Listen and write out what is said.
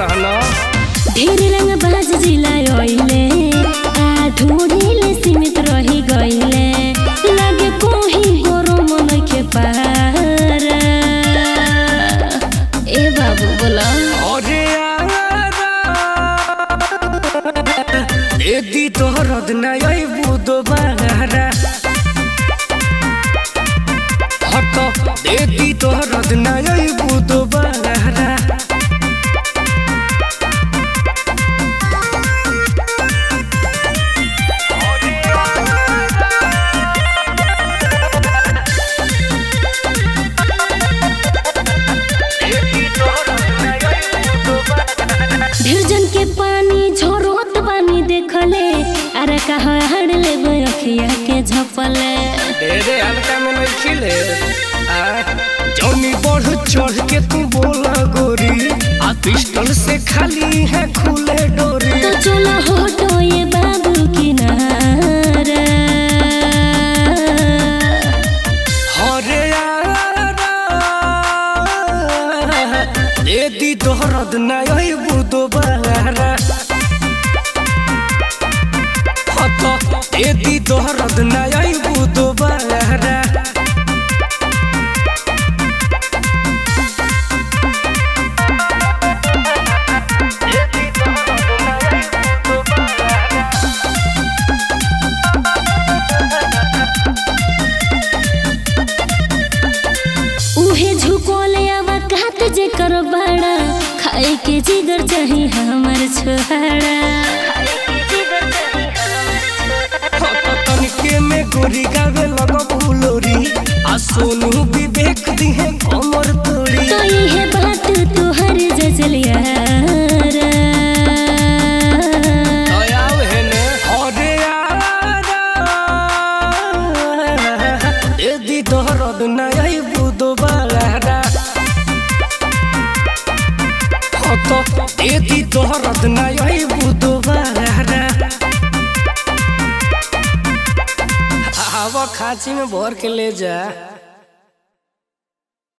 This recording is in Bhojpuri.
रहना ढेर रंग बाज जिला ओइले आ ढूढ़िले सीमित रही गइले लागे कोही गरम नइखे पारा ए बाबू बोला अरे एदी तोहरद नय बुदो बारा हत एदी तोहरद नय बुदो बारा ढेर जन के पानी झोरत पानी देखले अरे कहा हड़ले बखिया के झपले ढेरे हल्का में नहीं खिले आ, जौनी बढ़ चढ़ के तू बोला गोरी आ पिस्टल से खाली है खुले डोरी तो चलो होटो ये बाबू किनारा हरे यारा एदी तोहरद नय बुदो बारा हत एदी तोहरद नय बुदो बारा उहे झुकोले आवा कात जे कर बाड़ा खाए के जिगर चाही हमर छोहाड़ा तनिके में गोरी गावे लगबू लोरी आ सोनू विवेक दिहे कमर तोड़ी तो ये बात तुहर जजलिया दयाव हेने हरे यारा एदी दहरद नय बुदो बारा हत एदी दहरद नय बुदो बारा आवा खाची में भर के ले जा